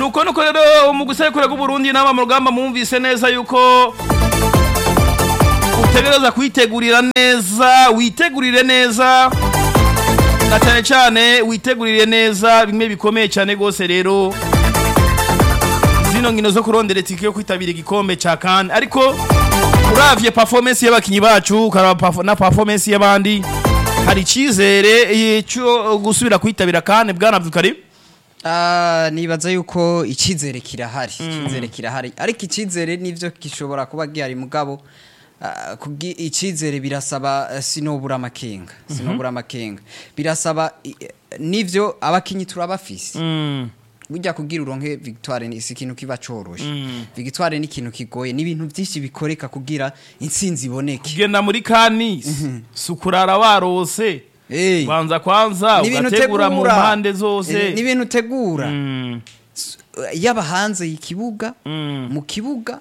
nuko nuko rero mu gusekura bw'uburundi n'aba mu rugamba mwumvise neza yuko utegereza kwitegurira neza witegurire neza na cyane cyane witegurire neza bimwe bikomeye cyane rwose rero zino nkino zo kurondera itike yo kwitabira igikombe cya kane ariko uravye performance y'abakinyi bacu ukaraba perf- na performance y'abandi hari icyizere eh, cyo gusubira kwitabira kane bwana Abdulkarim Ah, nibaza yuko icyizere kirahari icyizere kirahari ariko icyizere nivyo gishobora kuba gihari mugabo ah, kugi- icyizere birasaba eh, sinobura amakenga sinobura amakenga birasaba i- eh, nivyo abakinyi turabafise Mm. burya kugira uronke victoire ni si ikintu kiba coroshe victoire ni ikintu kigoye ni ibintu byinshi bikoreka kugira intsinzi iboneke kugenda muri kanisi sukurara warose Eh, banza kwanza ni ibintu ugategura mu utegura. mpande Eh, zose ni ibintu utegura Mm. yaba hanze y'ikibuga Mm. mu kibuga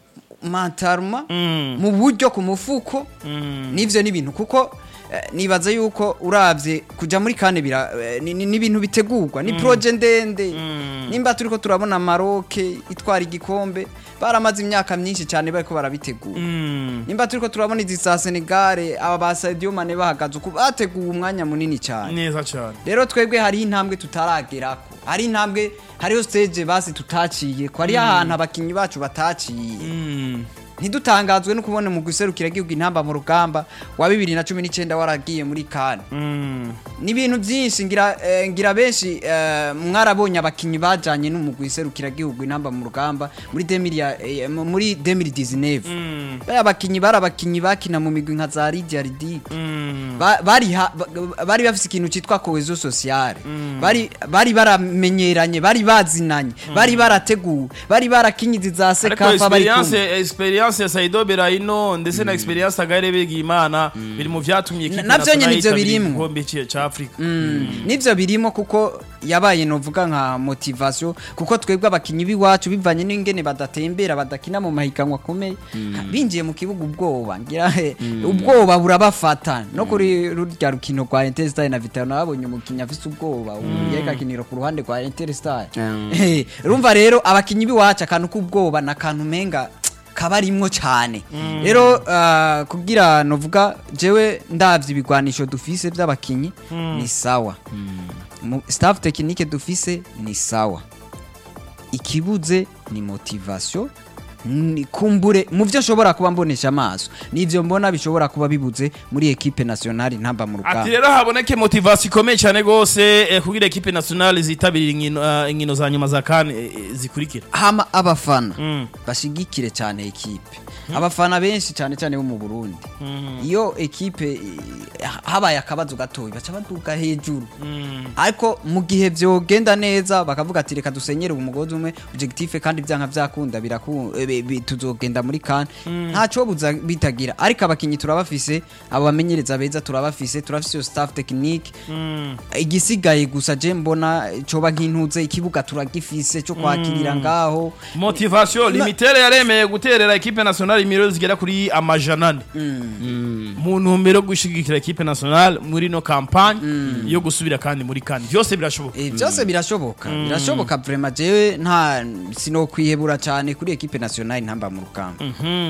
mantaruma Mm. mu buryo ku mufuko Mm. n'ivyo ni ibintu kuko eh, nibaza yuko uravye kuja muri kane bira eh, ni ni- ni ibintu bitegurwa ni proje ndende nimba turiko turabona Maroc itwara igikombe baramaze imyaka myinshi cyane bariko barabitegura Mm. nimba turiko turabona izi za Senegal aba ba Sadio Mane bahagaze uku bateguye umwanya munini cyane neza cyane rero twebwe hari intambwe tutaragerako hari intambwe hariho stage basi tutaciye ko hariho ahantu abakinyi bacu bataciye Mm. ntidutangazwe no kubona mu guserukira igihugu intamba mu rugamba wa bibiri na cumi n'icyenda waragiye muri kane Mm. ni ibintu byinshi ngira eh, ngira benshi eh, mwarabonye abakinyi bajanye n'umugwi iserukira igihugu intamba mu rugamba muri 2000 ya- eh, muri 2019 Mm. baya abakinyi bari abakinyi bakina mu migwi nka za Lydia Ridic Mm. Ba- bari ha- ba- bari bafise ikintu citwa cohesion sociale bari bari baramenyeranye bari bazinanye bari barateguwe bari barakinyizi za ariko sekafa bari kumwe experience experience ya Saido Berahino ndetse na experience Agaire Begimana biri mu vyatumye ikipe Na- navyo nyene nationale ivyo yitabira birimwo. igikombe ci- ca Afrika nivyo birimo kuko yabaye novuga nka motivation kuko twebwe abakinyi b'iwacu bivanye n'ingene badatembera badakina mu mahiganwa akomeye binjiye mu kibuga ubwoba ngira he, ubwoba burabafata no kuri rurya rukino rwa Interstar na Vitalo nabonye umukinyi afise ubwoba ubu yariko akinira ku ruhande rwa Interstar Eh, urumva rero abakinyi b'iwacu akantu k'ubwoba n'akantu menga kabarimwo cyane rero ah, kugira novuga jewe ndavye ibigwanisho dufise vy'abakinyi ni sawa Mu- staff technique dufise ni sawa ikibuze ni motivation ni kumbure mu byo nshobora kuba mbonesha amaso nivyo mbona bishobora kuba bibuze muri equipe nationale ntamba mu ati rugamba rero haboneke motivation ikomeye cyane gose eh, kugira equipe nationale zitabira inkino ah, inkino za nyuma za kane eh, eh, zikurikira hama abafana Mm. bashigikire cyane ekipe abafana benshi cyane cyane bo mu Burundi iyo ekipe eh, habaye akabazo gatoyi baca baduga hejuru ariko mu gihe vyogenda neza bakavuga ati reka dusenyere umugozi umwe objectif kandi vyanka vyakunda biraku eh, bi- bi- tuzogenda muri kan ntaco buza bitagira ariko abakinyi turabafise abo bamenyereza beza turabafise turafise iyo staff technique igisigaye gusa je mbona coba nk'intuze ikibuga turagifise cyo kwakirira ngaho motivation limitere yaremeye guterera equipe nationale imiro zigera kuri amajana ane mu ntumbero yo gushigikira equipe nationale muri no campagne yo gusubira kandi muri kane byose birashoboka Eh, byose birashoboka birashoboka vraiment jewe nta sinokwihebura cyane kuri equipe nationale ntamba mu rugamba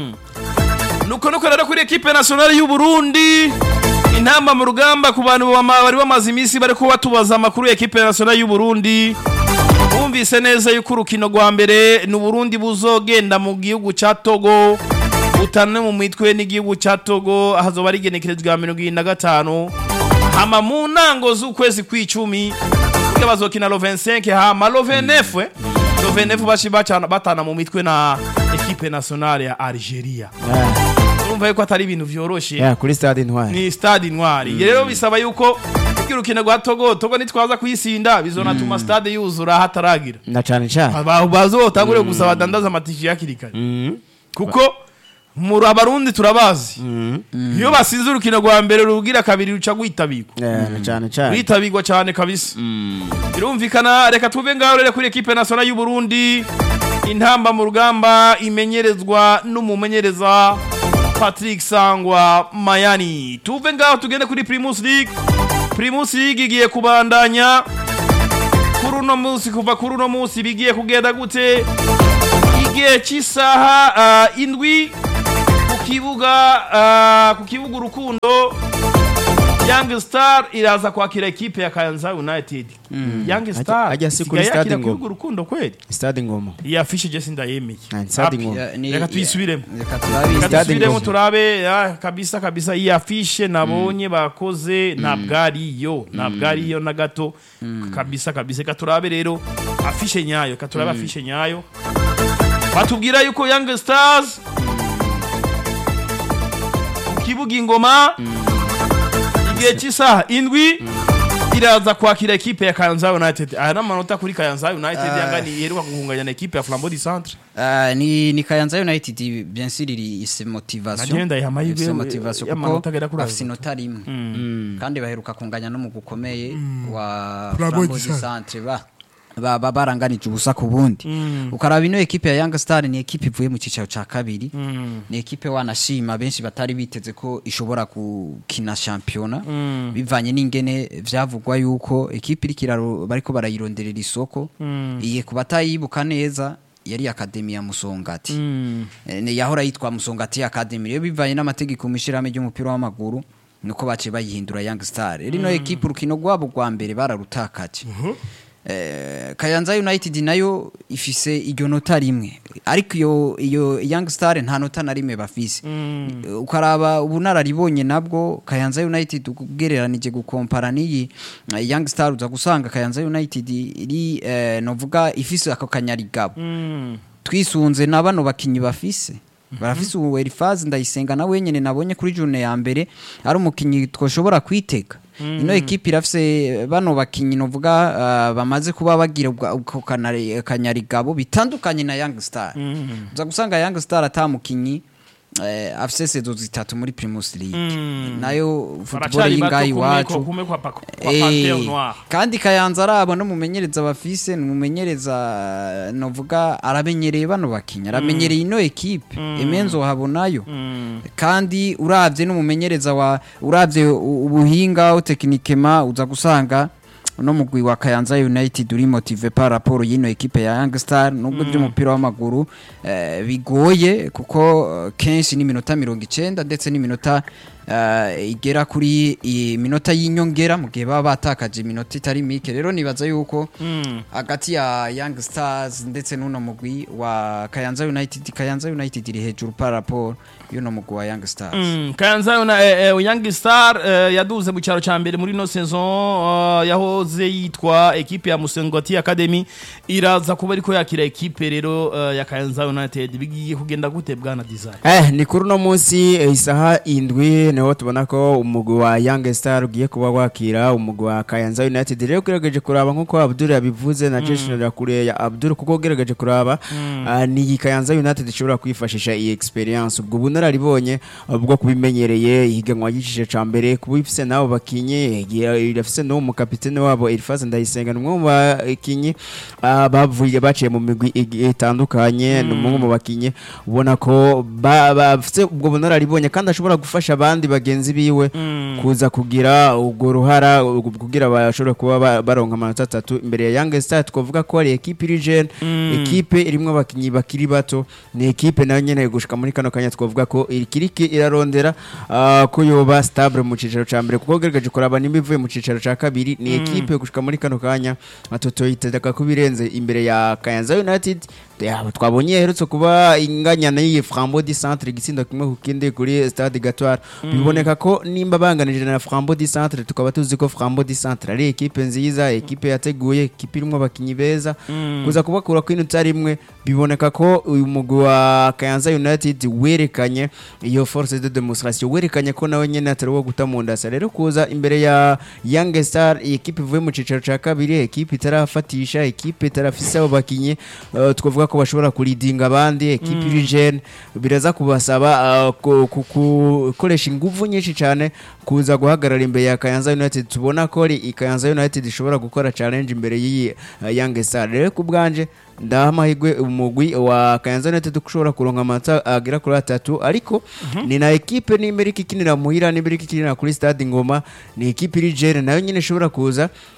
nuko nuko rero kuri equipe nationale y'u Burundi intamba mu rugamba ku bantu bama- bari bamaze iminsi bari kuba tubaza amakuru ya equipe nationale y'u Burundi bumvise neza yuko urukino rwa mbere ni Burundi buzogenda mu gihugu ca Togo butane mu mitwe n'igihugu ca Togo hazoba ari igenekerezwa ya mirongo irindwi na gatanu hama mu ntango z'ukwezi kw'icumi kugira bazokina lo 25 hama lo 29 eh, lo 29 bashi bacana batana mu mitwe na equipe nationale ya Algeria urumva yuko atari ibintu vyoroshe Yeah, kuri stade intwari ni stade intwari rero bisaba yuko kugira urukino rwa Togo Togo nitwaza kuyisinda bizonatuma stade yuzura hataragira na cane cane Aba- bazotangure gusa badandaza amatike hakiri kare kuko muri abarundi turabazi iyo basize urukino rwa mbere rugira kabiri ruca rwitabirwa Yeah, na cane cane rwitabirwa cyane kabisa birumvikana reka tuve ngaho rero kuri ekipe nationale y'u Burundi intamba mu rugamba imenyerezwa n'umumenyereza Patrick Sangwa Mayani tuve ngaho tugende kuri Primus League Primus League igiye kubandanya kuri uno uno munsi kuva kuri uno munsi bigiye kugenda gute igihe cy'isaha ah, indwi ku kibuga ah, ku kibuga urukundo Young Star iraza kwakira ekipe ya Kayanza United Young Star ajya si kuri isigaye stade yakira ku Ngoma. kibuga urukundo kweli stade ngoma iyi afishe je sindayemeye Ah, ni stade Api. Ngoma. Ya, ni- reka tuyisubiremo reka turabizi Reka Stade dusubiremo Ngoma. turabe ah, kabisa kabisa iyi afishe nabonye bakoze ntabwo ariyo ntabwo ariyo na gato kabisa kabisa reka turabe rero afishe nyayo reka turabe afishe nyayo batubwira yuko Young Stars ku kibuga ingoma igihe cy'isaha indwi iraza kwakira ekipe ya Kayanza United aya ni amanota kuri Kayanza United yanganiye iheruka guhunganya na ekipe ya Flambeau du Centre Ah, ni ni Kayanza United bien sûr iri ise motivation Nagiye ndayiha amahirwe Ifise yo- motivation y'amanota kuko agera kuri bafise abiri. inota rimwe kandi baheruka kunganya no mu gukomeye wa Flambeau Flambeau du du Centre ba ba ba- baranganije ubusa ku bundi ukaraba ino ekipe ya Young Star ni ekipe ivuye mu cicaro ca kabiri ni ekipe wanashima benshi batari biteze ko ishobora gukina shampiyona bivanye n'ingene vyavugwa yuko ekipe iri kiraro bariko barayironderera isoko iye ku batayibuka neza yari akademi ya Musongati Eh, ni yahora yitwa Musongati Academy rero bivanye n'amategeko mu ishirahamwe ry'umupira w'amaguru nuko baciye bayihindura Young Star rero ino ekipe urukino rwabo rwa mbere bararutakaje Eh, Kayanza United nayo ifise iryo nota rimwe ariko iyo iyo Young Star nta nota na rimwe bafise Eh, ukaraba ubunararibonye nabwo Kayanza United ugereranije gukompara n'iyi eh, Young Star uza gusanga Kayanza United iri eh, novuga ifise ako kanyarigabo twisunze na bano bakinyi bafise barafise ubu Elifazi ndayisenga na wenyene nabonye kuri june ya mbere ari umukinyi twoshobora kwitega ino ekipe irafise bano bakinyi novuga uh, bamaze kuba bagira ubwa- ubwo kanari- kanyarigabo bitandukanye na Young Star uza gusanga Young Star ata mukinyi eh, afise sezo zitatu muri Primus League nayo football baracari bato y'ingayi kumwe iwacu ko- kumwe kwa pa- kwa Eh, Panthère Noire kandi kayanza arabo n'umumenyereza bafise n'umumenyereza novuga aramenyereye bano bakinya aramenyereye ino ekipe emenzo habonayo kandi uravye n'umumenyereza wa uravye u- ubuhinga tekinikema uza gusanga uno mugwi wa Kayanza United uri motive par rapport y'ino ekipe ya Young Star nubwo by'umupira w'amaguru eh, bigoye kuko eh, kenshi ni minota mirongo icenda ndetse n'iminota eh, igera kuri iminota y'inyongera mu gihe baba batakaje iminota itari mike rero nibaza yuko hagati ya Young Stars ndetse n'uno mugwi wa Kayanza United Kayanza United iri hejuru par rapport y'uno mugwi wa Young Stars Mm, Kayanza Una- eh, eh, Young Star eh, yaduze mu cyaro ca mbere muri no saison eh, yahoze yitwa ekipe ya Musengoti Academy iraza kuba ariko yakira ekipe rero eh, ya Kayanza United bigiye kugenda gute bwana design Eh, ni kuri uno munsi eh, isaha indwi niho tubona ko umugwi wa Young Star ugiye kuba wakira umugwi wa Kayanza United rero ugerageje kuraba nk'uko Abdul yabivuze na Jason Rakure ya Abdul kuko ugerageje kuraba ah, ni iyi Kayanza United ishobora kwifashisha iyi experience ubwo bunararibonye ah, bwo kubimenyereye ihiganwa ry'igice ca mbere kuba ifise nabo bakinye igihe irafise n'uwo mukapitene wabo Elfaz Ndayisenga ni umwe mu bakinyi ah, bavuye baciye mu migwi igi- itandukanye ni umwe mu bakinyi ubona ko ba- bafise ubwo bunararibonye kandi ashobora gufasha abandi bagenzi biwe kuza kugira ubwo ruhara ubwo kugira bashobore kuba ba- baronka amanota atatu imbere ya Young Star twavuga ko ari ekipe iri jeune ekipe irimwo abakinyi bakiri bato ni ekipe nayo nyene gushika muri kano kanya twavuga ko ikiri ki- irarondera ah, ko yoba stable mu cicaro ca mbere kuko ugerageje kuraba nimba ivuye mu cicaro ca kabiri ni ekipe gushika muri kano kanya atotoyitega ko birenze imbere ya Kayanza United Ya, twabonye yaherutse kuba inganya n'iyi Frambo di Centre igitsindo kimwe ku kindi kuri Stade Gatoire biboneka ko nimba banganije na Frambo di Centre tukaba tuzi ko Frambo di Centre ari ekipe nziza ekipe yateguye ekipe irimo abakinyi beza kuza kubakura ku inota rimwe biboneka ko uyu mugwi wa Kayanza United werekanye iyo force de demonstration werekanye ko nawe nyene atari wo guta mu ndasa rero kuza imbere ya Young Star iyi ekipe ivuye mu cicaro ca kabiri ekipe itarafatisha ekipe itarafise abo bakinyi uh, twavuga ko bashobora kuridinga abandi ekipe iri jeune biraza kubasaba uh, ku- ku- gukoresha ingufu nyinshi cyane kuza guhagarara imbere ya Kayanza United tubona ko ari Kayanza United ishobora gukora challenge imbere y'iyi uh, Young Star rero ku bwanje ndaha amahirwe umugwi wa Kayanza United ko ushobora kuronka amanota agera kuri atatu ariko ni na ekipe nimba iriko ikinira muhira nimba iriko ikinira kuri stade Ngoma ni ekipe iri jeune nayo nyine ishobora kuza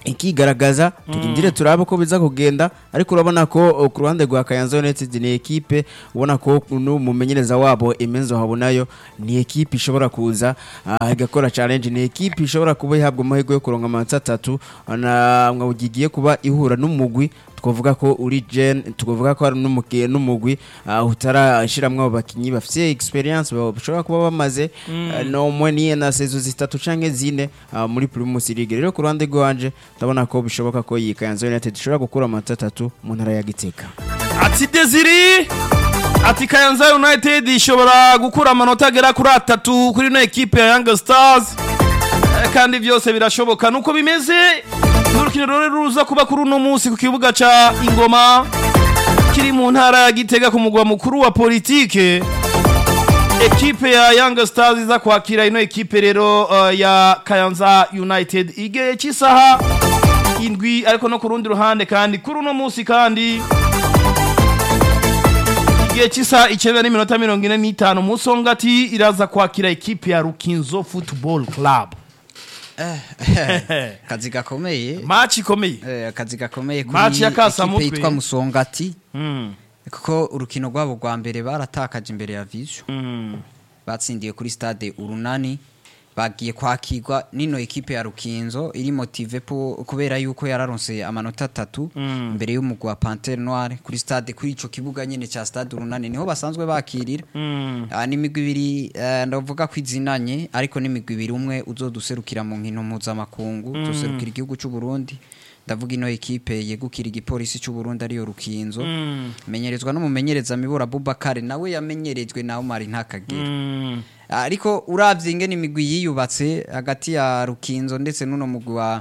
ikigaragaza turindire turabe ko biza kugenda ariko urabona ko uh, ku ruhande rwa Kayanza United ni ekipe ubona ko n'umumenyereza wabo Emenzo Habunayo ni ekipe ishobora kuza uh, igakora challenge ni ekipe ishobora kuba ihabwa amahirwe yo kuronka amanota atatu na mwawugiye kuba ihura n'umugwi twavuga ko uri gen twavuga ko ari n'umukiye n'umugwi uh, utarashiramwe abo bakinyi bafite experience bashobora kuba bamaze uh, no mwe niye na sezo zitatu canke zine uh, muri Primus League rero ku ruhande rwanje ndabona ko bishoboka ko iyi Kayanza United ishobora gukura amanota atatu mu ntara ya Gitega ati desiri ati kayanza united ishobora gukura amanota agera kuri atatu kuri ino ekipe ya yanga stars Eh, kandi byose birashoboka nuko bimeze n'urukino rero ruza kuba kuri uno munsi ku kibuga ca ingoma kiri mu ntara ya gitega ku mugwa mukuru wa politike ekipe ya yanga stars iza kwakira ino ekipe rero uh, ya kayanza united igihe cy'isaha indwi ariko no ku rundi ruhande kandi kuri uno munsi kandi igihe cy'isaha icyenda n'iminota mirongo ine n'itanu musongati iraza kwakira ekipe ya rukinzo football club akazi gakomeye maci ikomeye Eh, akazi gakomeye kuri Match ya ekipe Kasamutwe. yitwa musongati Mm, kuko urukino rwabo rwa mbere baratakaje imbere ya vision mm, batsindiye kuri stade urunani bagiye kwakirwa nino ekipe ya rukinzo iri motive po kubera yuko yararonse amanota atatu Mm. imbere y'umugwi wa pantere noire kuri stade kuri ico kibuga nyene ca stade urunani niho basanzwe bakirira mm. Ah, n'imigwi ibiri eh, ndavuga ko izinanye ariko n'imigwi ibiri umwe uzoduserukira mu nkino mpuzamakungu uzoserukira igihugu c'u Burundi ndavuga ino ekipe yegukira igipolisi c'u Burundi ariyo rukinzo Mm. menyerezwa n'umumenyereza mibura Bubakare nawe yamenyerejwe na Omar Ntakagera Mm. ariko uravye ingene imigwi yiyubatse hagati ya rukinzo ndetse n'uno mugwi wa,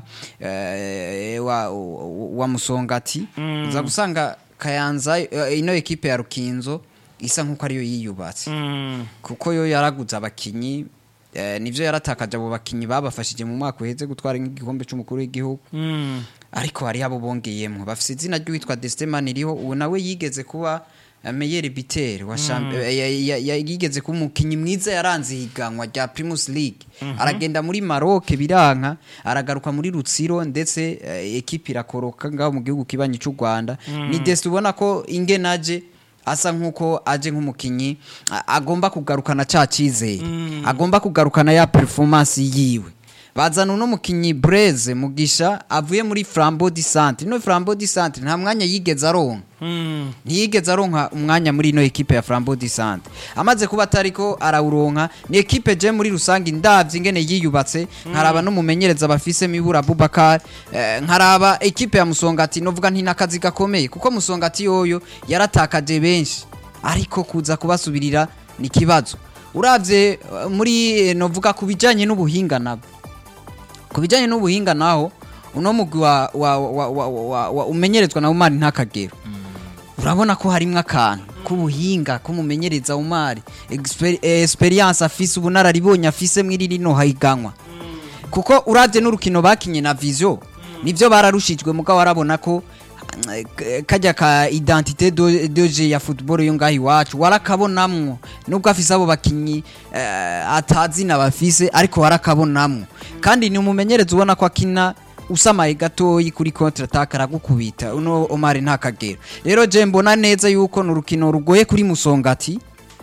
eh, wa, wa musongati Mm. uza gusanga kayanza eh, ino ekipe ya rukinzo isa nk'uko ariyo yiyubatse Mm. kuko yo yaraguze abakinyi eh, nivyo yaratakaje abo bakinyi babafashije mu mwaka uheze gutwara nk'igikombe c'umukuru w'igihugu Mm. ariko hari abo bongeyemwo bafise izina ry'uwitwa Destemani ririho ubu nawe yigeze kuba eh, Meyer Biter wa champ- eh, ya- ya- ya- yigeze kuba umukinyi mwiza yaranze ihiganwa rya Primus League aragenda muri Maroc biranka aragaruka muri Rutsiro ndetse eh, ekipe irakoroka ngaho mu gihugu kibanyi cy'u Rwanda ni Dest ubona ko ingenaje asa nk'uko aje nk'umukinyi a- agomba kugarukana ca cizere agomba kugarukana ya performance yiwe bazana uno mukinyi Blaise Mugisha avuye muri Flambeau du Centre no Flambeau du Centre nta mwanya yigeze aronka Mm. ntiyigeze aronka umwanya muri ino ekipe ya Flambeau du Centre amaze kuba atariko arawuronka ni ekipe je muri rusange ndavye ingene yiyubatse nkaraba n'umumenyereza bafise mibura Bubakar eh, nkaraba ekipe ya Musongati novuga nti nakazi gakomeye kuko Musongati yoyo yaratakaje benshi ariko kuza kubasubirira ni kibazo uravye eh, muri eh, novuga kubijanye n'ubuhinga nabwo ku bijyanye n'ubuhinga naho uno mugwi wa, wa, wa, wa, wa, wa umenyerezwa na umari ntakagero urabona ko harimo akantu k'ubuhinga k'umumenyereza umari Exper- eh, experience afise ubunararibonye afise mw'iri rino hahiganwa kuko uravye n'urukino bakinye na vision nivyo bararushijwe mugabo warabona ko eh, kajya ka identité de- de jeu ya football yo ngaho iwacu warakabonamwo nubwo afise abo bakinyi eh, atazina bafise ariko warakabonamwo kandi ni umumenyereza ubona ko akina usamaye gatoyi kuri contre attaque aragukubita uno Omar ntakagera rero je mbona neza yuko ni urukino rugoye kuri musongati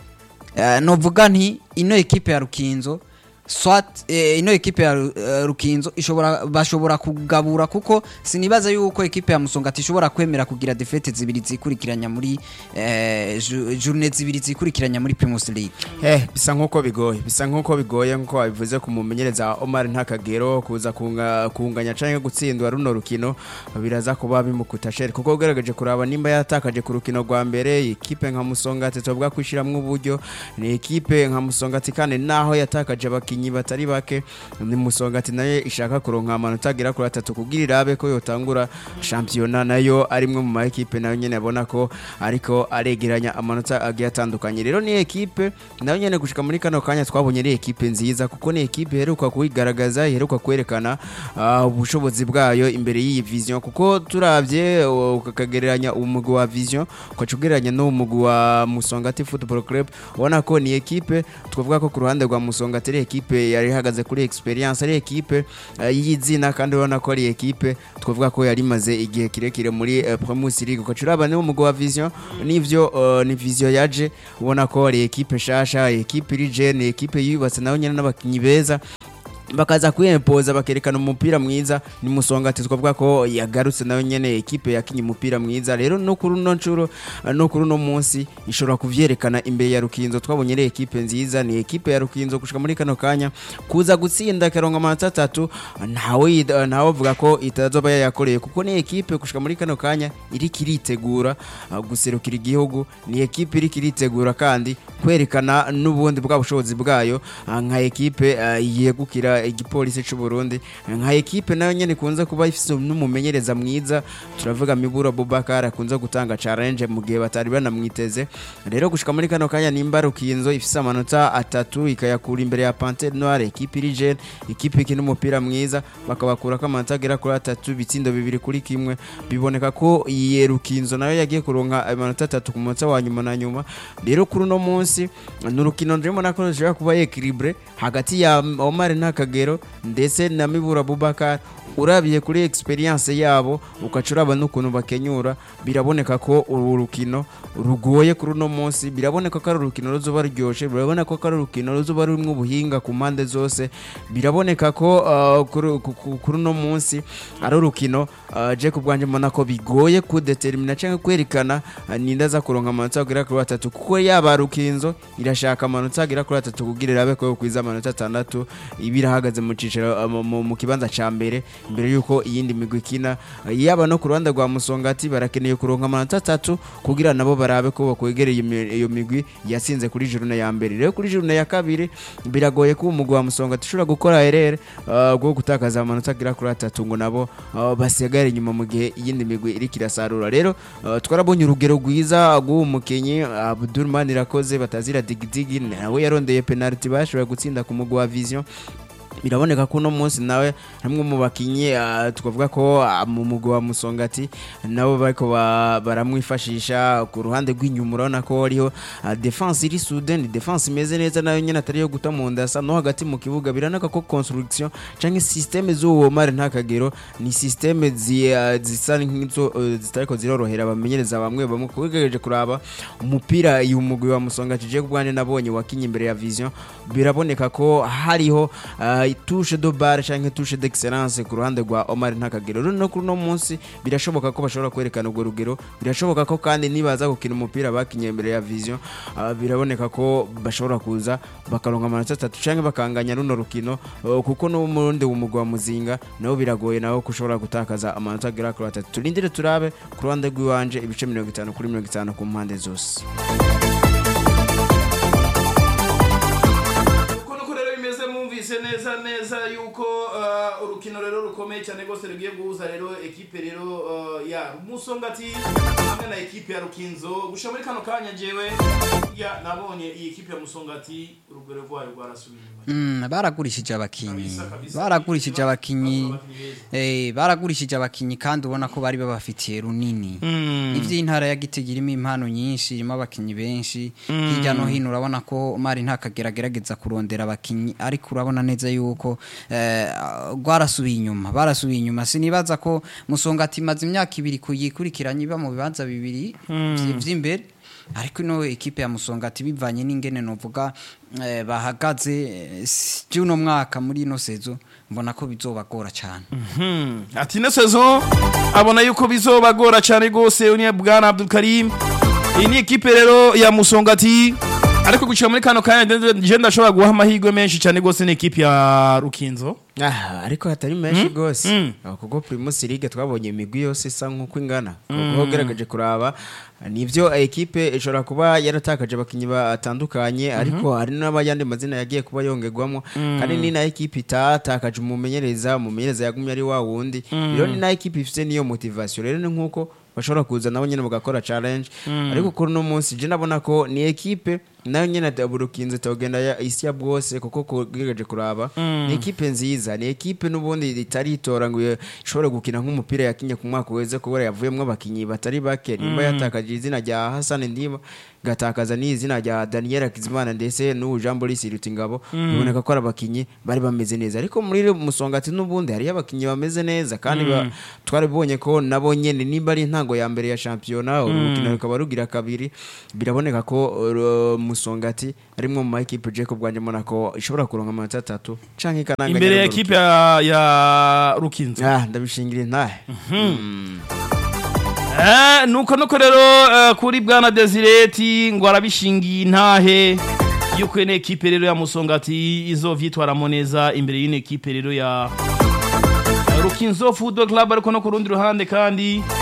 Eh, novuga nti ino ekipe ya rukinzo swat eh, ino ekipe ya Ru- eh, rukinzo ishobora bashobora kugabura kuko sinibaza yuko ekipe ya musongati ishobora kwemera kugira defete zibiri zikurikiranya muri eh, ju- journée zibiri zikurikiranya muri Primus League Eh, bisa nk'uko bigoye bisa nk'uko bigoye nk'uko wabivuze ku mumenyereza Omar Ntakagero kuza kunga, kunganya canke gutsindwa runo rukino biraza kuba bimukuta sheri kuko ugaragaje kuraba nimba yatakaje ku rukino rwa mbere ikipe nka Musongati tubwa kwishiramwo uburyo ni ikipe nka Musongati kandi naho yatakaje abakinyi batari bake ni Musongati nayo ishaka kuronka amanota agera kuri atatu kugira irabe ko yotangura shampiyona nayo arimwe mu ma ekipe nayo nyene abona ko ariko aregeranya amanota agiye atandukanye rero ni ekipe nayo nyene gushika muri kano kanya twabonye ari ekipe nziza kuko ni ekipe iheruka kuyigaragaza iheruka kwerekana ah, ubushobozi bwayo imbere y'iyi vision kuko turavye uh, ukakagereranya umugwi wa vision ukaca ugereranya n'umugwi wa musongati football club ubona ko ni ekipe twavuga ko ku ruhande rwa musongati ari ekipe ekipe yari ihagaze kuri experience ari ekipe eh, y'izina kandi urabona ko ari ekipe twavuga ko yari imaze igihe kirekire muri eh, Primus League ukaca uraba niwo mugabo wa Vision nivyo eh, ni Vision yaje ubona ko ari ekipe shasha ekipe iri jeune ekipe yubatse nayo nyene n'abakinyi beza bakaza kwiyempoza bakerekana umupira mwiza ni musongati twavuga ko yagarutse nayo nyene ekipe yakinye umupira mwiza rero no kuri uno nshuro eh, no kuri uno munsi ishobora kuvyerekana imbere ya Rukinzo twabonye ari ekipe nziza ni ekipe ya Rukinzo gushika muri kano kanya kuza gutsinda karonga amanota atatu ntawe yid- ntawe avuga ko itazoba yayakoreye kuko ni ekipe gushika muri kano kanya iriko iritegura uh, guserukira igihugu ni ekipe iriko iritegura kandi kwerekana n'ubundi bwa bushobozi bwayo uh, nka ekipe uh, yegukira igipolisi c'u Burundi nka ekipe nayo nyene kunze kuba ifise n'umumenyereza mwiza turavuga Mibura Abubakar akunze gutanga challenge mu gihe batari banamwiteze rero gushika muri kano kanya nimba Rukinzo ifise amanota atatu ikayakura imbere ya Panthère Noire ekipe iri jeune ekipe ikina umupira mwiza bakabakura ko amanota agera kuri atatu bitsindo bibiri kuri kimwe biboneka ko iyi Rukinzo nayo yagiye kuronka amanota atatu ku munota wa nyuma na nyuma rero kuri uno munsi ni urukino ndimo nako rushobora kuba equilibre hagati ya Omar Ntakagero ndetse na Mibura Abubakar urabiye kuri experience yabo ukaca uraba n'ukuntu bakenyura biraboneka ko uru rukino rugoye kuri uno munsi biraboneka ko ari urukino ruzoba ruryoshe biraboneka ko ari urukino ruzoba rurimo ubuhinga ku mpande zose biraboneka ko uh, kuri ku- ku- kuri uno munsi ari urukino uh, je ku bwanjye mbona ko bigoye kudetermina cyangwa kwerekana uh, ninde aza kuronka amanota agera kuri atatu kuko yaba rukinzo irashaka amanota agera kuri atatu kugira irabe ko kwiza amanota atandatu iba irahagaze mu cicaro uh, mu- mu- mu kibanza ca mbere mbere yuko iyindi migwi ikina Uh, yaba no ku ruhande rwa musongati barakeneye kuronka amanota atatu kugira nabo barabe ko bakwegereye iyo mi- iyo migwi yatsinze kuri jurune ya mbere rero kuri jurune ya kabiri biragoye ko umugwi wa musongati ushobora gukora erere uh, bwo gutakaza amanota agera kuri atatu ngo nabo uh, basigare inyuma mu gihe iyindi migwi iriko irasarura rero uh, twarabonye urugero rwiza rw'uwo mukinyi uh, Abdul Manirakoze batazira digidigi nawe yarondeye penalty bashoboye gutsinda ku mugwi wa Vision biraboneka ko uno munsi nawe hamwe mu bakinyi ah, twavuga ko ah, mu mugwi wa musongati nabo bariko ba- baramwifashisha ku ruhande rw'inyuma urabona ko hariho ah, defense iri sudeni defense imeze neza nayo nyene atari yo guta mu ndasa no hagati mu kibuga biranaka ko construction canke systeme z'uwo mare nta kagero ni systeme zi- ah, zisa nk'izo eh, zitariko zirorohera abamenyereza bamwe bamwe kugejeje kuraba umupira uyu mugwi wa musongati je kubwane nabonye wakinye imbere ya vision biraboneka ko hariho ah, touche de bar canke touche d'excellence ku ruhande rwa Omar Ntakagero rero no kuri no munsi birashoboka ko bashobora kwerekana urwo rugero birashoboka ko kandi nibaza gukina umupira bakinye imbere ya vision ah, biraboneka ko bashobora kuza bakaronka amanota atatu canke bakanganya runo rukino uh, kuko n'umurundi w'umugwi wa muzinga nabo biragoye nawe kushobora gutakaza amanota agera kuri atatu turindire turabe ku ruhande rw'iwanje ibice mirongo itanu kuri mirongo itanu ku mpande zose uko nuko rero bimeze mwumvise neza neza yuko uh, urukino rero rukomeye cyane rwose rugiye guhuza rero ekipe rero uh, ya musongati hamwe na ekipe ya rukinzo gushira muri kano kanya jewe ya nabonye iyi ekipe ya musongati urugero rwayo rwarasubiye inyuma Mm, baragurishije abakinyi Kabisa, kabisa. baragurishije abakinyi Bazoba abakinyi eh baragurishije abakinyi kandi ubona ko bari babafitiye runini ivy'intara ya Gitega irimo impano nyinshi irimo abakinyi benshi hirya no hino urabona ko mari ntakageragerageza kurondera abakinyi ariko urabona neza yuko eh, rwarasubiye inyuma barasubiye inyuma sinibaza ko musongati imaze imyaka ibiri kuyikurikiranye iba mu bibanza bibiri vy- vy'imbere ariko ino ekipe ya musongati bivanye n'ingene novuga eh, bahagaze eh, si- by'uno mwaka muri ino sezo mbona ko bizobagora cyane Hmm, ati ino saison abona yuko bizobagora cyane rwose uniye bwana Abdul Karim iyi ni ekipe rero ya musongati ariko gucira muri kano kanya nde- je ndashobora guha amahirwe menshi cyane rwose ni ekipe ya rukinzo Ah, ariko hatari menshi gose Mm. Ah, kuko Primus League twabonye imigwi yose isa nk'uko ingana kuko ugerageje kuraba nivyo ekipe ishobora kuba yaratakaje abakinyi batandukanye ariko hari n'abayandi mazina yagiye kuba yongerwamo kandi ni na ekipe itatakaje umumenyereza umumenyereza yagumye ari wa wundi rero ni na ekipe ifite niyo motivation rero ni nk'uko bashobora kuza nabo nyene bagakora challenge ariko kuri uno munsi je nabona ko ni ekipe nayo nyene daburukinze togenda ya isi ya bwose kuko kugejeje kuraba ni ekipe nziza ni ekipe n'ubundi ritaritora ngo ishobore gukina nk'umupira yakinye ku mwaka weze kubera yavuyemwo abakinyi batari bake nimba yatakaje izina rya Hassan Ndiba gatakaza n'izina rya Daniel Kizimana ndetse n'ubu Jean Boris Rutingabo biboneka ko ari abakinyi bari bameze neza ariko muri musongati n'ubundi hariyo abakinyi bameze neza kandi ba- twarabibonye ko nabo nyene nimba ari intango ya mbere ya shampiyona urukino rukaba rugira kabiri biraboneka ko uh, musongati arimwe mu ma equipe Jacob bwanje Monaco ishobora kuronka amanota atatu canke ikananga imbere ya ekipe ya, ya rukinzo ah ndabishingira intahe Eh, nuko nuko rero eh, kuri bwana Desireti ngo arabishingiye intahe yuko ene ekipe rero ya Musongati izovyitwaramo neza imbere y'ine ekipe rero ya ya Rukinzo Football Club ariko no ku rundi ruhande kandi